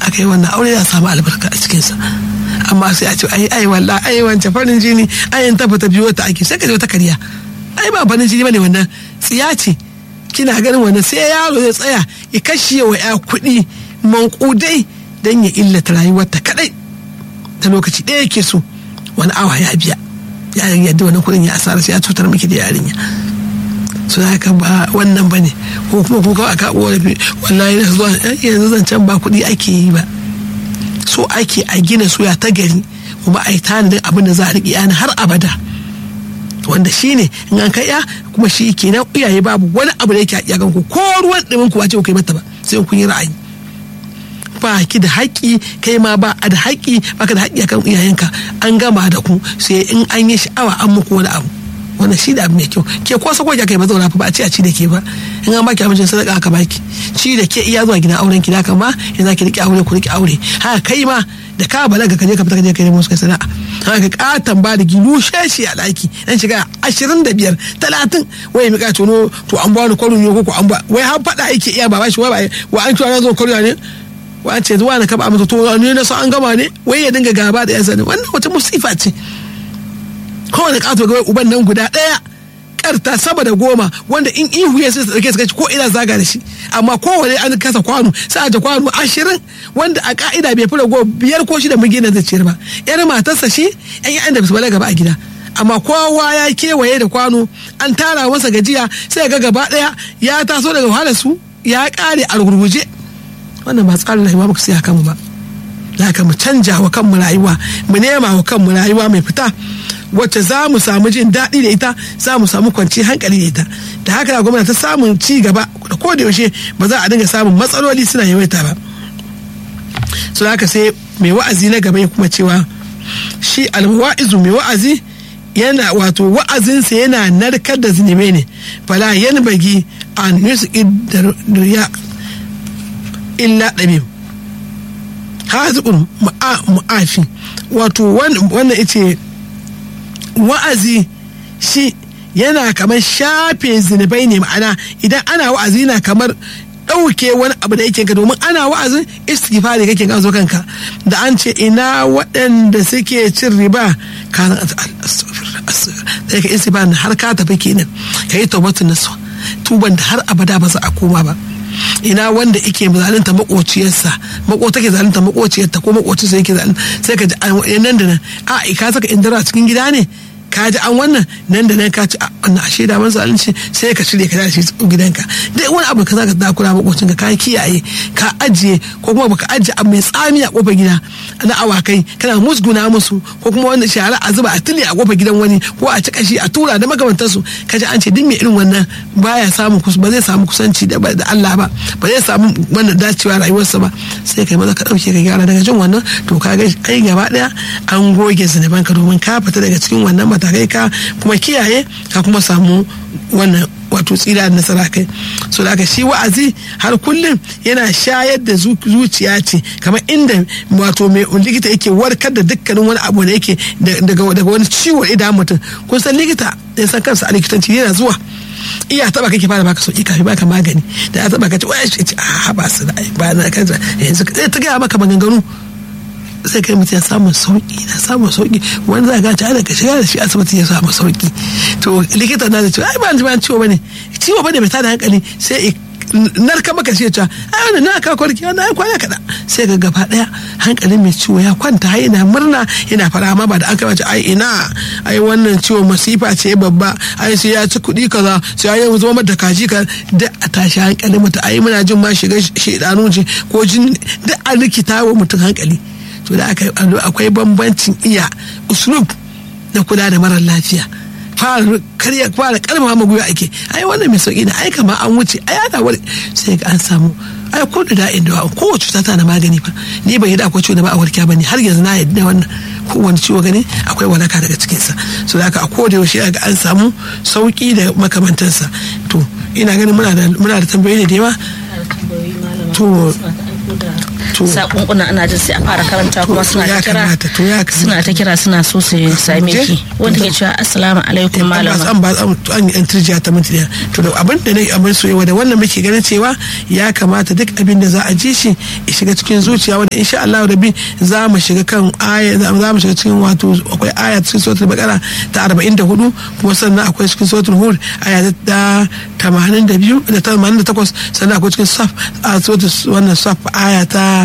aka yi wannan aure za samu albarka a cikinsa amma sai a ce ai ai walla ai wance farin jini ai in tafi ta biyo ta ake sai ka je wata kariya ai ba farin jini bane wannan tsiya ce kina ganin wannan sai yaro ya tsaya ya kashe wa ya kuɗi mankudai don ya illata rayuwarta kadai ta lokaci ɗaya yake so wani awa ya biya ya yadda wani kuɗin ya asara sai ya cutar miki da yarinya su haka ba wannan ba ne ko kuma ko kawai aka wani wallahi na zuwa yanzu zancen ba kuɗi ake yi ba so ake a gina soya ta gari kuma a yi tanadin abin da za a riƙe yana har abada wanda shi ne in an kai ya kuma shi kenan iyaye babu wani abu da yake a iyakan ku ko ruwan ɗumin ku ba ce ku kai mata ba sai kun yi ra'ayi ba ki da haƙƙi kai ma ba a da haƙƙi ba ka da haƙƙi akan iyayenka an gama da ku sai in an yi sha'awa an muku wani abu wannan shi da abu mai kyau ke ko sako kai ba zauna fa ba a ce a ci da ke ba in an baki abincin sadaka aka baki ci da ke iya zuwa gidan auren ki da ma in za ki riƙe aure ku riƙe aure haka kai ma da ka balaga ka je ka fita ka je ka nemo su sana'a haka katan ba da gilu sheshi a ɗaki dan shiga ashirin da biyar talatin wai mi ka tono to an ba ni kwaro ne ko an ba wai har faɗa yake iya ba shi wai wa an cewa na zo kwaro ne wa an ce zuwa na kaba masa to ne na so an gama ne wai ya dinga gaba da yan sani wannan wata musifa ce kowane kato ga uban nan guda ɗaya karta sama da goma wanda in ihu ya sai dauke su ko ina zaga da shi amma kowane an kasa kwano sai aje kwano ashirin wanda a ka'ida bai fura goma biyar ko shida mun gina zai ciyar ba yar matarsa shi yan yan da su balaga ba a gida amma kowa ya kewaye da kwano an tara masa gajiya sai ga gaba daya ya taso daga wahalar su ya kare a gurguje wannan ba tsarin rayuwa ba ku sai kanmu ba za mu canja wa kanmu rayuwa mu nema wa kanmu rayuwa mai fita wacce za mu samu jin daɗi da ita za mu samu kwanci hankali da ita da haka gwamnati ta samun ci gaba da ko da yaushe ba za a dinga samun matsaloli suna yawaita ba su haka sai mai wa'azi na gaba ya kuma cewa shi alwa'izu mai wa'azi yana wato wa'azinsa yana narkar da zunubai ne fala yan bagi an yusu ya illa ɗabib hazikun mu'afi wato wannan ita wa'azi shi yana kamar shafe zunubai ne ma'ana idan ana wa'azi na kamar ɗauke wani abu da yake ka domin ana wa'azin istighfari kake ka zo kanka da an ce ina waɗanda suke cin riba ka da ka istighfari har ka tafi kenan ka yi tawbatun nasu tuban da har abada ba za a koma ba ina wanda ike zalunta makociyarsa mako take zalunta makociyarta ko makocinsa yake zalunta sai ka ji nan da nan a ka saka indara a cikin gida ne ka ji an wannan nan da nan ka ci wannan ashe da man zalunci sai ka shirya ka da shi gidanka duk wani abu ka zaka dakura makocin ka ka kiyaye ka ajiye ko kuma baka ajiye abu mai tsami a kofar gida na awakai kana musguna musu ko kuma wanda shara a zuba a tuli a kofar gidan wani ko a ci kashi a tura da makamantansu ka ji an ce duk mai irin wannan baya samun ba zai samu kusanci da Allah ba ba zai samu wannan dacewa rayuwarsa ba sai kai maza ka dauke ka gyara daga jin wannan to ka ga ai gaba daya an goge zunuban ka domin ka fita daga cikin wannan matakai ka kuma kiyaye ka kuma samu wannan wato tsira da nasara kai so da shi wa'azi har kullum yana shayar da zuciya ce kamar inda wato mai likita yake warkar da dukkanin wani abu da yake daga wani ciwo idan mutum kun san likita ya san kansa a likitanci yana zuwa iya taba kake fara baka sauki kafin baka magani da ya taba ka ce wai ce a ba su da ba na kansa yanzu ta gaya maka maganganu sai kai mutum ya samu sauki na samu sauki wani za ga ta ka shiga da shi asibiti ya samu sauki to likita na da cewa ai ba ba ciwo bane ciwo bane mai tada hankali sai narka maka shi ta ai wannan na ka kwarki na ai kwana kada sai ga gaba daya hankalin mai ciwo ya kwanta yana murna yana fara ma ba da aka wace ai ina ai wannan ciwo masifa ce babba ai sai ya ci kuɗi kaza sai ya zama mata kaji ka da a tashi hankalin mutum ai muna jin ma shiga shedanu ce ko jin da a rikita wa mutum hankali to da akwai bambancin iya uslub na kula da marar lafiya fara karya fara karma ma gwiwa ake ai wannan mai sauki ne ai kama an wuce ai ana wani sai ga an samu ai ko da da'in da kowace cuta tana magani fa ni ban yadda akwai ciwo da ba a warkiya bane har yanzu na yadda wannan kowane ciwo gani akwai walaka daga cikinsa so da haka a koda yaushe ga an samu sauki da makamantansa to ina ganin muna da muna da tambayoyi ne da yawa to to sakunkuna ana jin sai a fara karanta kuma suna ta kira suna ta kira suna so su same ki wanda ke cewa assalamu alaikum malama an ba an yi intirjiya ta minti daya to da abin da ne abin soyewa da wannan muke ganin cewa ya kamata duk abin da za a ji shi ya shiga cikin zuciya wanda insha Allah rabbi za mu shiga kan aya za mu shiga cikin wato akwai aya cikin suratul baqara ta 44 kuma sannan akwai cikin suratul hud aya ta 82 da 88 sannan akwai cikin saf a suratul wannan saf aya ta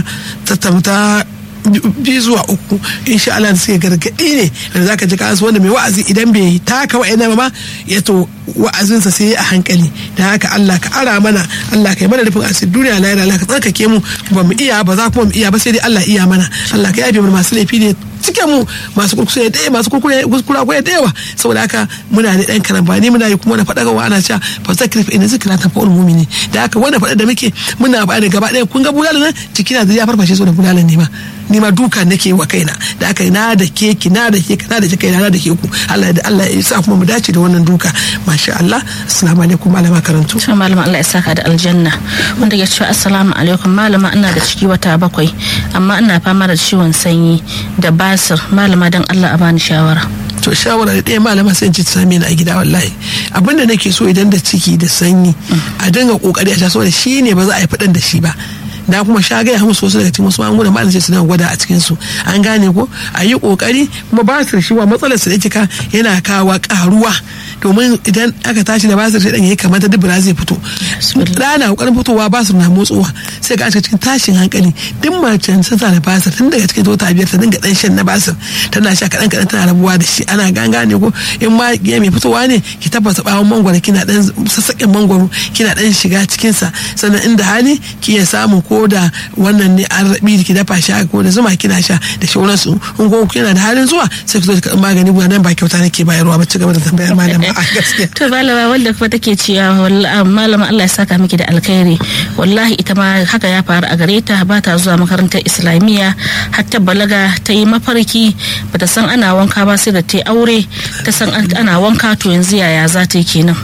ta biyu zuwa uku insha Allah da suke gargaɗi ne da zaka ji kasu wanda mai wa'azi idan bai taka wa'ina ba ya to wa'azinsa sai a hankali da haka Allah ka ara mana Allah ka yi mana rufin asiri duniya lahira Allah ka tsarkake mu ba mu iya ba za kuma mu iya ba sai dai Allah iya mana Allah ka yafe mu masu laifi ne cike mu masu kurkure da masu kurkure kuskura ko da yawa saboda haka muna da dan karambani muna yi kuma na faɗa gawa ana cewa fa zakir fa inna zikra ta fa'ul mu'mini da haka wannan faɗa da muke muna ba da gaba ɗaya kun ga bulalan nan cikina da ya farfashe so da bulalan ne ma ni ma duka nake wa kaina da aka na da ke ki na da ke na da ke kaina na da ke ku Allah da Allah ya sa kuma mu dace da wannan duka masha Allah assalamu alaikum malama karantu to malama Allah ya saka da aljanna wanda ya ce assalamu alaikum malama ina da ciki wata bakwai amma ina fama da ciwon sanyi da basir malama dan Allah a bani shawara to shawara da ɗaya malama sai ci same ni a gida wallahi abinda nake so idan da ciki da sanyi a dinga kokari a sha saboda shi ne ba za a yi faɗan da shi ba na kuma sha gaya musu wasu daga cikin wasu magungunan malam sai su dinga gwada a cikin su an gane ko a yi kokari kuma basir shi wa matsalar su da kika yana kawo karuwa domin idan aka tashi da basir sai dan yayi kamar ta dubura zai fito rana kokarin fitowa basir na motsowa sai ga cikin tashin hankali duk macen sun da basir tun daga cikin tota biyar ta dinga dan shan na basir tana sha kadan kadan tana rabuwa da shi ana gane ko in ma ya mai fitowa ne ki tabbata bawon mangwaro kina dan sassaƙin mangwaro kina dan shiga cikin sa sannan inda hali ki ya samu ko da wannan ne an rabi ki dafa sha ko da zuma kina sha da shauransu in ko kina da halin zuwa sai ki zo ki magani guda nan ba kyauta nake bayarwa ba ci gaba da tambayar malama a gaskiya to malama wanda kuma take cewa malama Allah ya saka miki da alkhairi wallahi ita ma haka ya faru a gare ta ba ta zuwa makarantar islamiyya har ta balaga ta yi mafarki bata san ana wanka ba sai da ta aure ta san ana wanka to yanzu yaya za ta yi kenan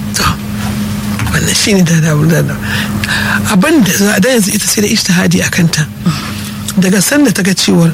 wannan shi ne da da abin da za da yanzu ita sai da ishtihadi a kanta daga sanda ta ga cewar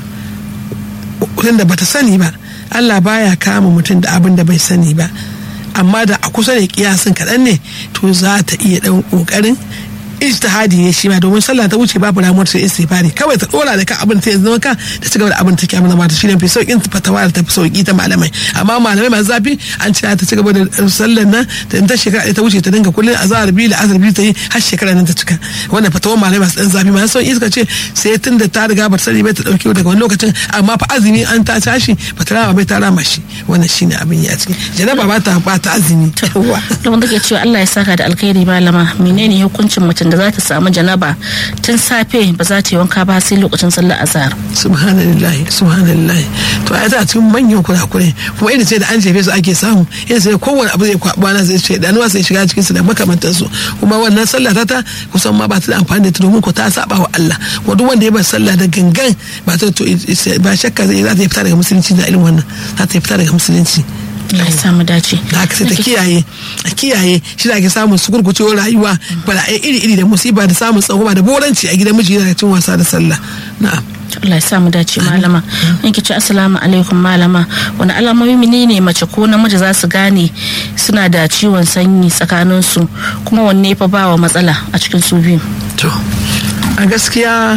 da bata sani ba Allah baya kama mutum da abin da bai sani ba amma da a kusa da kiyasin kaɗan ne to za ta iya ɗan ƙoƙarin ijtihadi ne shi ma domin sallah ta wuce babu ramuwar sai istighfari kawai ta dora da ka abin ta yanzu ka da ci gaba da abin ta ke amma ta shine fi saukin fatawa da ta fi sauki ta malamai amma malamai masu zafi an ce ta ci gaba da sallar nan da in ta shekara ta wuce ta dinga kullun azhar biyu da asar biyu ta yi har shekara nan ta cika wannan fatawar malamai masu dan zafi masu sauki suka ce sai tun da ta riga ba ta sani bai ta dauke daga wani lokacin amma fa azumi an ta tashi ba ta rama bai ta rama shi wannan shine abin ya ciki janaba ba ta ba ta azumi to wanda ke cewa Allah ya saka da alkhairi malama menene hukuncin mutum da za ta samu janaba tun safe ba za ta yi wanka ba sai lokacin sallar azhar subhanallah subhanallah to ai ta cikin manyan kurakure kuma irin sai da an jefe su ake samu irin sai kowane abu zai kwaɓa na zai ce danuwa sai shiga cikin su da makamantan su kuma wannan sallah ta kusan ma ba ta da amfani da ta domin ko ta saba wa Allah ko duk wanda ya bar sallah da gangan ba ta to ba shakka zai za ta fita daga musulunci da irin wannan za ta fita daga musulunci Allah ya samu dace. Da haka sai ta kiyaye, a kiyaye shi da ake samun su gurgucewar rayuwa bala'ai iri-iri da musiba da samun tsangwama da boranci a gidan miji yana cin wasa da sallah. Na'am. Allah ya samu dace malama. In ki ci assalamu alaikum malama. Wani alamomi ne mace ko namiji za su gane suna da ciwon sanyi tsakanin su kuma wanne fa ba wa matsala a cikin su biyu. To, a gaskiya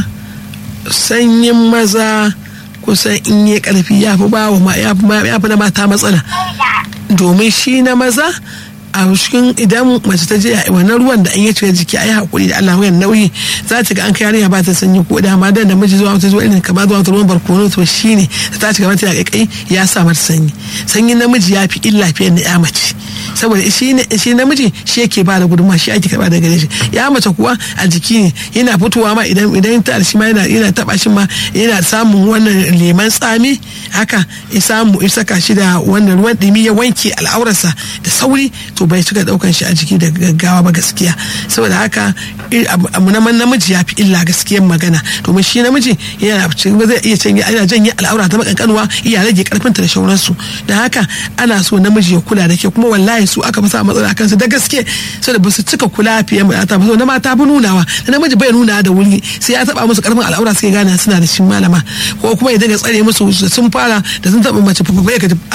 sanyin maza kusan in yi karfi ya fi ba wa ya fi na mata matsala domin shi na maza a cikin idan mace ta je a wannan ruwan da an yi cire jiki a yi hakuri da Allah wayan nauyi za ta ga an kai yarinya ba ta sanyi ko da ma da namiji zuwa wata zuwa irin kama zuwa wata ruwan barkono to shi ne ta ci gaba ta kai ya sa mata sanyi sanyin namiji ya fi illa fiye da ya mace saboda shi namiji shi yake ba da gudunmawa shi ake karba daga gare shi ya mace kuwa a jiki ne yana fitowa ma idan idan ta shi ma yana yana taba shi ma yana samun wannan leman tsami haka ya samu ya saka shi da wannan ruwan dumi ya wanke al'aurarsa da sauri to bai cika daukan shi a jiki da gaggawa ba gaskiya saboda haka abu na namiji ya fi illa gaskiyar magana domin shi namiji yana zai iya canye ana janye al'aura ta makankanuwa iya rage karfinta da shauransu da haka ana so namiji ya kula da ke kuma wallahi wallahi su aka masa matsala akan su da gaske saboda ba su cika kula fiye mata ba na mata bi nunawa da namiji bai nuna da wuri sai ya taba musu karfin al'aura suke gane suna da shi malama ko kuma ya dinga tsare musu sun fara da sun taba mace fafafa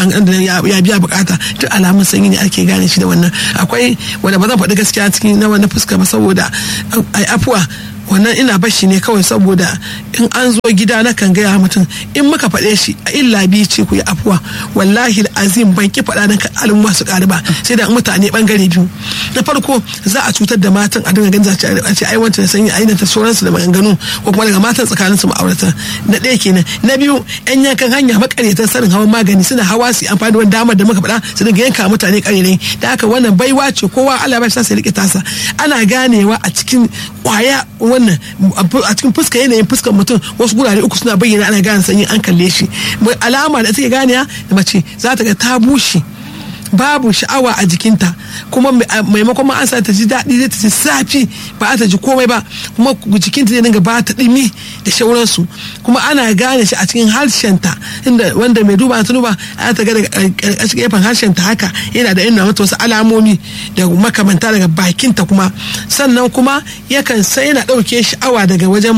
ya ya biya bukata duk alamun sanyi ne ake gane shi da wannan akwai wanda ba zan faɗi gaskiya cikin na wannan fuska ba saboda ai afuwa wannan ina bashi ne kawai saboda in an zo gida na kan gaya mutum in muka faɗe shi a illa biyu ce ku yi afuwa wallahi azim ban ki faɗa ka al'umma su ƙari ba sai da mutane bangare biyu na farko za a cutar da matan a dinga ganin a ce ai wancan sanyi ainihin ta sauransu da maganganu ko kuma daga matan tsakanin su ma'aurata na ɗaya kenan na biyu yan yankan hanya makaryatan sanin hawan magani suna hawa su amfani da wani damar da muka faɗa su dinga yanka mutane ƙarerai da haka wannan baiwa ce kowa Allah ba shi sai rike tasa ana ganewa a cikin kwaya wannan a cikin fuska yanayin fuskar mutum wasu gurare uku suna bayyana ana gane sanyi an kalle shi alama da take gane da mace za ta ga ta bushe babu sha'awa a jikinta kuma maimakon ma an sa ta ji daɗi zai ta ji zafi ba ta ji komai ba kuma jikinta zai dinga ba ta ɗimi da shauransu kuma ana gane shi a cikin harshenta inda wanda mai duba ta duba ana ta ga daga gefen harshenta haka yana da ina mata wasu alamomi da makamanta daga bakinta kuma sannan kuma yakan sai yana ɗauke sha'awa daga wajen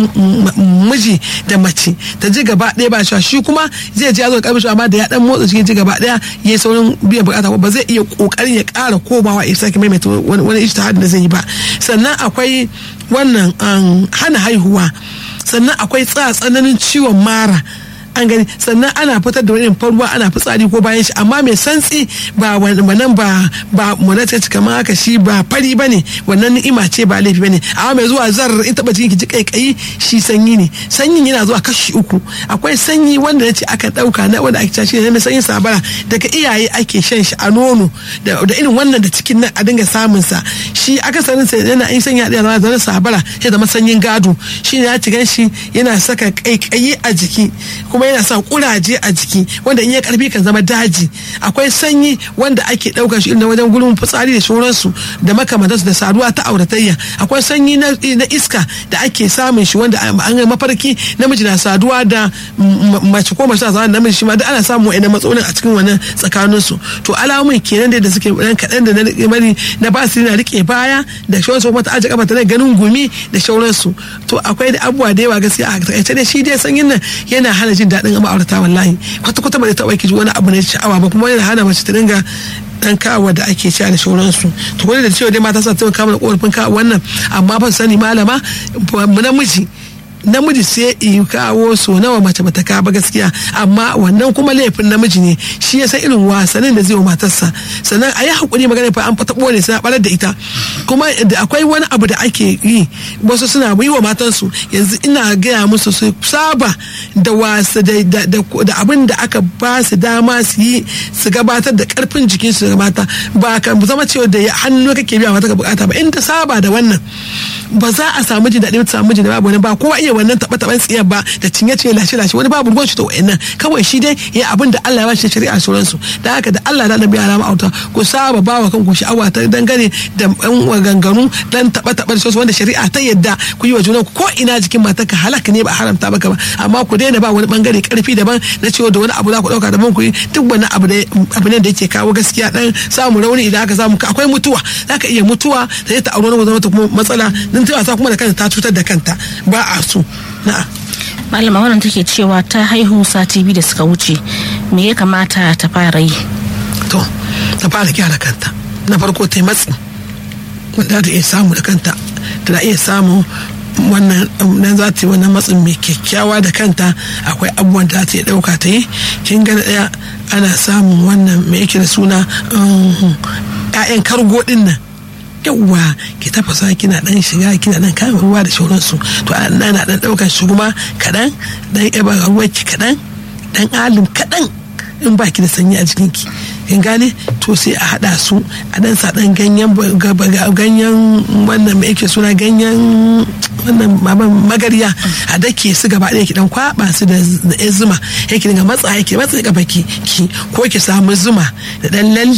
miji da mace ta ji gaba ɗaya ba shi kuma zai ji ya zo ƙarfi amma da ya ɗan motsa cikin ji gaba ɗaya ya yi saurin biyan bukata ba zai iya kokarin ya kara komawa ya sake maimaita wani ijtihad da zai yi ba sannan akwai wannan hana haihuwa sannan akwai tsananin ciwon mara an gani sannan ana fitar da wani ruwa ana fitsari ko bayan shi amma mai santsi ba wannan ba ba mana ce kamar haka shi ba fari bane wannan ni'ima ce ba laifi bane amma mai zuwa zar in taba cikin ki kaikayi shi sanyi ne sanyin yana zuwa kashi uku akwai sanyi wanda nace aka dauka na wanda ake shi ne sanyin sabara daga iyaye ake shan shi a nono da irin wannan da cikin nan a dinga samun sa shi akasarin sa yana yin sanya da zama zama sabara ya zama sanyin gado shi ne ya ci gan shi yana saka kaikayi a jiki kuma yana sa kuraje a jiki wanda in ya karfi kan zama daji akwai sanyi wanda ake daukar shi na wajen gurin fitsari da sauransu da makamantansu da saduwa ta auratayya akwai sanyi na iska da ake samun shi wanda an mafarki namiji na saduwa da mace ko mace na saduwa da namiji shi ma duk ana samun wa'annan matsalolin a cikin wannan tsakaninsu to alamun kenan da suke dan kaɗan da na mari na ba su na rike baya da sauransu kuma ta aje kafa ta ganin gumi da sauransu to akwai da abubuwa da yawa gaskiya a takaice dai shi dai sanyin nan yana hana jin daɗin ma'aurata wallahi kwata kwata ba zai taɓa kiji wani abu na sha'awa ba kuma yana hana mace ta dinga dan kawo da ake cewa da sauransu to kuma da cewa dai mata sa taimaka mana korafin kawo wannan amma ba sani malama namiji namiji sai yi kawo so nawa mace bata kawo ba gaskiya amma wannan kuma laifin namiji ne shi ya san irin wasannin da zai wa matarsa sannan a yi hakuri magana fa an fata bone sai barar da ita kuma da akwai wani abu da ake yi wasu suna yi wa matansu yanzu ina gaya musu su saba da wasa da abin da aka ba su dama su yi su gabatar da karfin jikinsu ga mata ba ka zama cewa da hannu kake biya mata ka bukata ba in ta saba da wannan ba za a samu jin daɗi ta samu jin babu wani ba kowa iya wannan taɓa taɓan tsiyar ba da cinye cinye lashe lashe wani babu ruwan shi da wa'annan kawai shi dai ya abin da Allah ya ba shi shari'a sauransu da haka da Allah da Annabi ya auta ku saba ba wa kanku sha'awa ta dangane da ɗan waganganu dan taɓa taɓa da wanda shari'a ta yadda ku yi wa junan ko ina jikin matarka halaka ne ba haramta baka ba amma ku daina ba wani bangare karfi daban na cewa da wani abu za ku ɗauka daban ku yi duk wani abu ne da yake kawo gaskiya dan samu rauni idan aka samu akwai mutuwa za ka iya mutuwa da ta aure wani zama ta kuma matsala din ta kuma da kanta ta cutar da kanta ba a so na'a malama wannan take cewa ta haihu sati biyu da suka wuce me ya kamata ta fara yi to ta fara gyara kanta na farko ta yi matsi wanda ta iya samu da kanta tana iya samu wannan nan za ta yi wannan matsin mai kyakkyawa da kanta akwai abubuwan da ta iya ɗauka ta yi kin ga ɗaya ana samun wannan mai yake da suna 'ya'yan kargo ɗin nan yawwa ki tafasa kina dan shiga kina dan kama ruwa da sauransu to ana dan daukar shi kuma kadan dan yaba ruwa ki kadan dan alim kadan in baki da sanyi a jikinki kin gane to sai a hada su a dan sa dan ganyen ganyen wannan mai yake suna ganyen wannan magarya a dake su gaba ɗaya ki dan kwaba su da zuma yake dinga matsa yake matsa gaba ki ki ko ki samu zuma da dan lalle a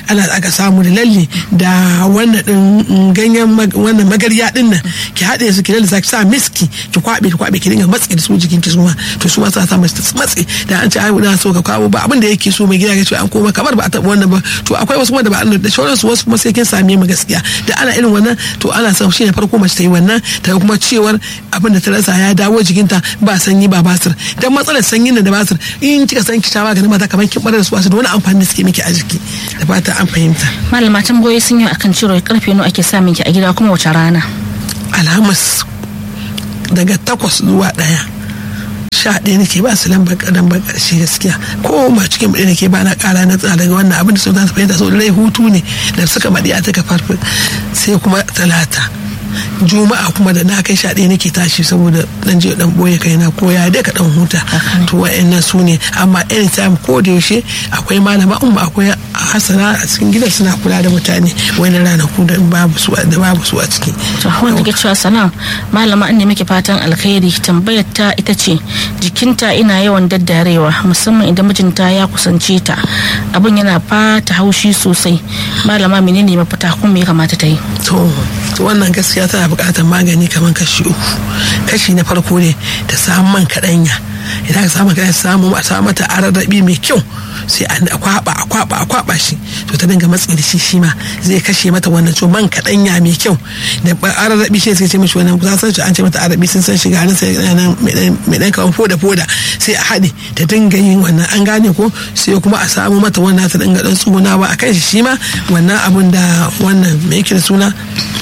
ana aka samu da lalle da wannan din ganyen wannan magarya din nan ki haɗe su ki lalle ki sa miski ki kwabe ki kwabe ki dinga matsi da su jikin ki suma to su ma sa sa mace matsi da an ce ai na so ka kawo ba abin da yake so mai gida ya ce an koma kamar ba a taɓa wannan ba to akwai wasu wanda ba da sauransu wasu kuma sai kin same mu gaskiya da ana irin wannan to ana son shi ne farko mace ta yi wannan ta kuma cewar abin da ta rasa ya dawo jikinta ba sanyi ba basir dan matsalar sanyin da basir in kika san ki ta maganin mata kamar kin barar su da wani amfani da suke miki a jiki da fata an fahimta malama tambayoyi sun yi akan ciro karfe nawa ake samun ki a gida kuma wace rana alhamis daga takwas zuwa ɗaya sha ɗaya nake ba su lambar kadan ba ƙarshe gaskiya ko ma cikin ɗaya nake ba na ƙara na tsara daga wannan abin da sun za su fahimta sau da rai hutu ne da suka maɗi a taka farfin sai kuma talata juma'a kuma da na kai sha ɗaya nake tashi saboda dan je dan boye kaina ko ya dai ka dan huta to wa'annan su ne amma anytime ko da yaushe akwai malama umma akwai hasana a cikin gidan suna kula da mutane wani ranaku da babu su da babu su a ciki to wanda ke cewa salam malama an ne muke fatan alkhairi tambayar ta ita ce jikinta ina yawan daddarewa musamman idan mijinta ya kusance ta abin yana fata haushi sosai malama menene mafita kuma me ya kamata ta yi to wannan gaskiya tana buƙatar magani kamar kashi uku kashi na farko ne ta samu man kaɗanya idan ka samu kaɗanya samu a samu mata ararrabi mai kyau sai a kwaba a kwaba a kwaba shi to ta dinga matsi da shi shi ma zai kashe mata wannan to man kaɗanya mai kyau da ararrabi shi sai ce mishi wannan za san an ce mata arabi sun san shiga nan sai nan mai dan kawan foda foda sai a haɗe ta dinga yin wannan an gane ko sai kuma a samu mata wannan ta dinga dan tsugunawa a kan shi shi ma wannan abun da wannan mai yake da suna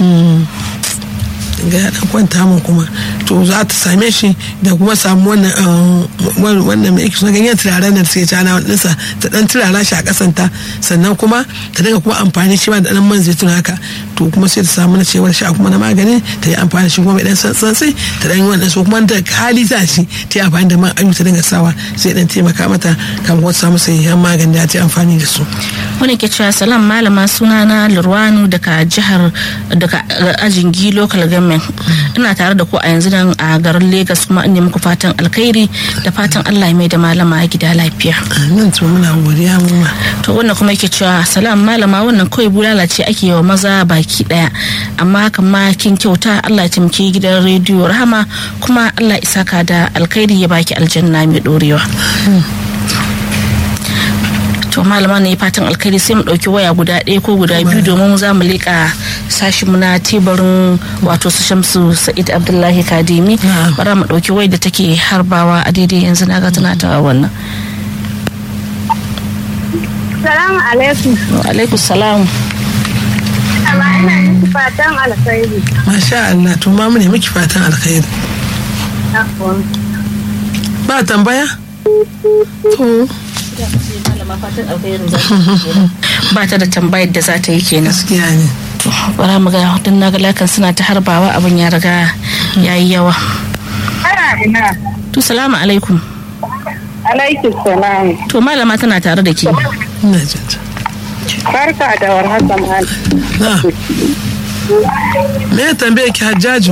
ga ya dan kwanta mun kuma to za ta same shi da kuma samu wannan wannan mai suna ganyen turaren da suke cana nisa ta dan turara shi a kasanta sannan kuma ta dinga kuma amfani shi ma da dan man zaitun haka to kuma sai ta samu na cewar sha kuma na magani ta yi amfani shi kuma mai dan santsi ta dan yi wannan so kuma da hali za shi ta yi amfani da man ayu ta dinga sawa sai dan taimaka mata kamar wata samu sayayyan magani da ta yi amfani da su. wani ke cewa salam malama sunana lurwanu daga jihar daga ajin gi local government ina tare da ku a yanzu nan a garin Legas kuma in muku fatan alkhairi da fatan Allah ya mai da malama a gida lafiya. Nan to muna godiya mu ma. To wannan kuma yake cewa salam malama wannan kawai bulala ce ake yi wa maza baki daya amma hakan ma kin kyauta Allah ya taimaki gidan rediyo rahama kuma Allah ya saka da alkhairi ya baki aljanna mai dorewa. to malama ne fatan alkhairi sai mu dauki waya guda ɗaya ko guda biyu domin za mu leƙa sashinmu na teburin wato su shamsu sa'id abdullahi kadimi bara mu dauki waya da take harbawa a daidai yanzu na ga tana ta wannan salamu alaikum wa alaikum salam amma ina miki fatan alkhairi masha Allah to ma mu ne miki fatan alkhairi ba tambaya to ba ta da tambayar da za ta yi kenan gaskiya ne bara mu ga don na ga lakan suna ta harbawa abin ya riga ya yi yawa ana ina to salamu alaikum alaikum salam to malama tana tare da ke ina jin ta barka da warhaka mal na me ya tambaye ki hajjaju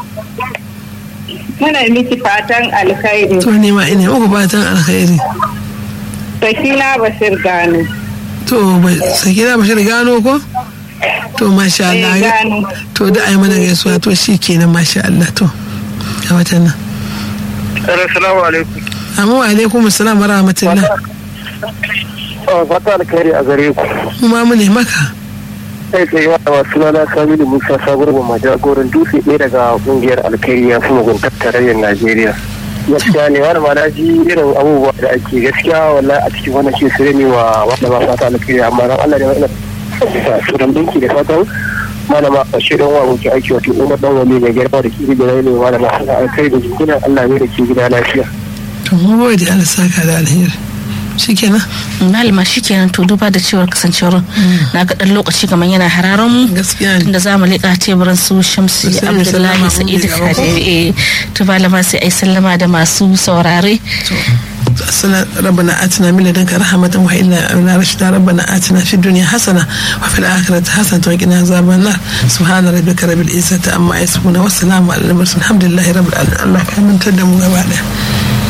muna miki fatan alkhairi to ni ma ina muku fatan alkhairi sakina bashir gano to bai sakina bashir gano ko to masha Allah Eh, gano. to da ai mana gaisuwa to shi kenan masha Allah to a watan nan Assalamu alaikum. amma wa alaikum assalam wa rahmatullah Fata alkhairi a gare ku. mu ma mu ne maka Sai sai yawa wa sunana Kamilu Musa Sabuwar Mamma jagoran dutse ɗaya daga ƙungiyar alkhairi ya fi muguntar tarayyar Najeriya. Gaskiya ne wani ma na ji irin abubuwa da ake gaskiya wallahi a cikin wannan shi sai ne wa wanda ba fata alkhairi amma dan Allah ne wannan sunan dinki da fatan malama a shirin wa muke aiki wato umar dan wani mai girma da kiri da ne malama alkhairi da jikunan Allah ne da ke gida lafiya. to mu gode Allah saka da alheri shikenan malama shikenan to duba da cewar kasancewar na ga dan lokaci kamar yana hararan mu gaskiya ne tunda za mu leƙa teburin su shamsi Sai mu abdullahi sallama sa'id mu gaba ko? kadiri to malama sai ai sallama da masu saurare أصلا ربنا آتنا من لدنك رحمة وإلا لنا رشدا ربنا آتنا في الدنيا حسنة وفي الآخرة حسنة وقنا عذاب النار سبحان ربك رب العزة عما يصفون والسلام على المرسلين الحمد لله رب العالمين الله كان من تدموا